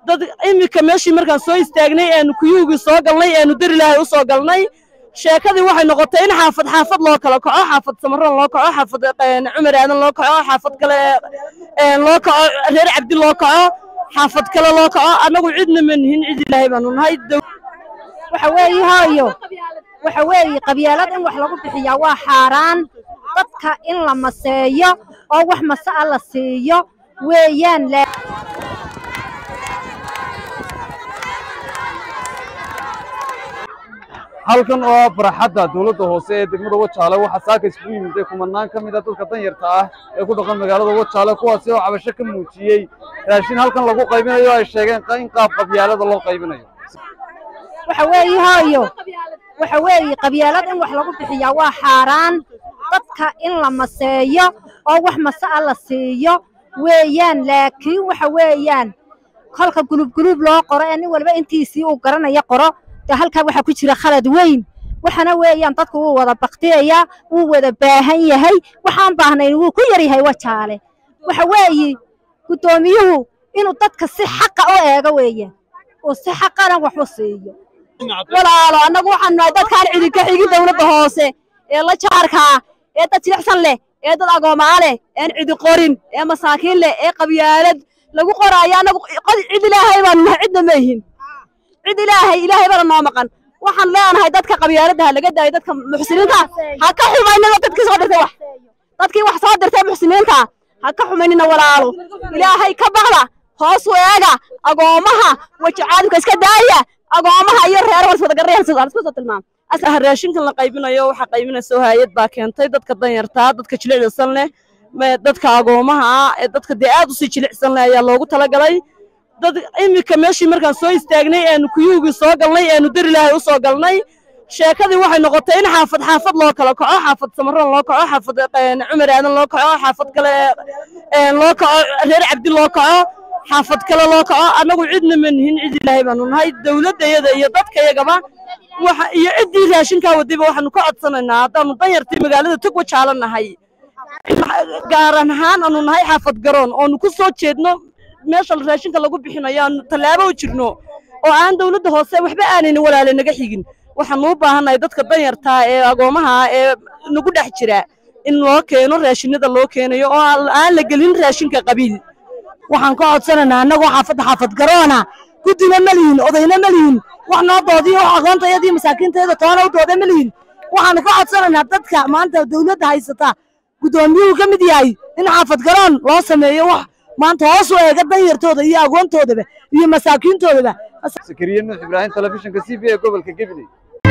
dad iminka meeshii markaan soo istaagnay eenu kuyuugii soo galnay eenu dar ilaahay u soo galnay sheekadii waxay noqotay in xaafad xaafad loo kala kaco xaafad samaroon loo kaco xaafad cumar aadan loo kaco xaafad kale loo kaco reer cabdi loo kaco xaafad kale loo kaco annagu cidna ma nihin cid ilaahay baanu nahay waxa weeye hooyo waxa weeye qabyaalad in wax lagu bixiyaa waa xaaraan dadka in la maseeyo oo wax masa'a la siiyo weeyaan halkan oo ah farxadda dowladda hoose ee degmada wajaale waxaa saaka isugu yimid kumanaan ka mid a dadka danyarta ah ee ku dhaqan magaalada wajaale kuwaasi oo cabasho ka muujiyey raashin halkan lagu qaybinayo ay sheegeen in qaab qabyaalada loo qaybinayo waxa weeye hooyo waxa weeye qabyaalad in wax lagu bixiyaa waa xaaraan dadka in la maseeyo oo wax masa'a la siiyo weeyaan laakiin waxa weeyaan kolka gulubguluub loo qoro ee nin walba intiisii uu garanayo qoro dee halkaa waxaa ku jira khalad weyn waxana weeyaan dadku wuu wada baktiyayaa wuu wada baahan yahay waxaan baahnayn wuu ku yar yahay wajaale waxa weeye guddoomiyuhu inuu dadka si xaqa u eego weeyaan oo si xaqana wax u siiyo walaalo annagu waxaan nahay dadkaan cidinka xigin dowladda hoose ee la jaarkaa ee dad jilicsan leh ee dad agoomaa leh een cidi qorin ee masaakiin leh ee qabyaalad lagu qoraayo annagu cid ilaahay baanu nahay cidna ma yihin cid ilaahay ilaahay bana noo maqan waxaan leenahay dadka qabyaaladda ha laga daayo dadka muxsiniinta ha ka xumaynina dadkii soo dirtay wax dadkii wax soo dirtay muxsiniinta ha ka xumaynina walaalo ilaahay ka baqda hoos u eega agoomaha weji caadimka iska daaya agoomaha iyo reer walswadagarayaalsoo tilmaam raashinkan la qaybinayo waxaa qaybinaysa hayad baa keentay dadka danyartaa dadka jilicsan leh dadka agoomaha ah ee dadka dee aad usii jilicsan leh ayaa loogu talagalay dad iminka meeshii markaan soo istaagnay eenu kuyuugii soo galnay eenu dar ilaahay u soo galnay sheekadii waxay noqotay in xaafad xaafad loo kala kaco xaafad samaroon loo kaco xaafad cumar aadan loo kaco xaafad kale loo kaco reer cabdi loo kaco xaafad kale loo kaco annagu cidna ma nihin cid ilaahay baanu nahay dowladdayada iyo dadkayagaba waxa iyo ciddii raashinkaa wadayba waxaanu ka codsanaynaa haddaanu danyartii magaalada tog wajaala nahay gaaran ahaan aanu nahay xaafad garoon oonu ku soo jeedno meesha raashinka lagu bixinayo aanu tallaabo u jirno oo aan dowladda hoose waxba aanayna walaale naga xigin waxaanu u baahannahay dadka danyartaa ee agoomaha ee nagu dhex jira in loo keeno raashinada loo keenayo oo aan la gelin raashinka qabiil waxaan ka codsanaynaa annagoo xaafadda xaafad garoona guddina ma lihin odayna ma lihin wax noo doodiyo wax aqoontayadii masaakiintayada toona u dooda ma lihin waxaanu ka codsanaynaa dadka maanta dowladda haysata guddoomiyuhu ka mid yahay in xaafad garoon loo sameeyo wax maanta hoos u eega danyartooda iyo agoontoodaba iyo masaakiintoodaba sakariye nuux ibraahim telefishinka c b ee gobolka gabiley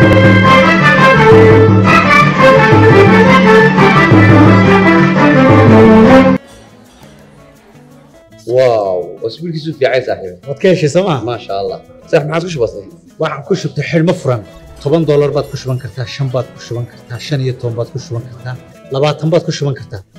واو اسبوع كيسو في عايز صاحبي waad ka heshay sooma ما شاء الله صح ما عاد وش بصي waxaan ku shubtay xidhmo furan toban doolar baad ku shuban kartaa shan baad ku shuban kartaa shan iyo toban baad ku shuban kartaa labaatan baad ku shuban kartaa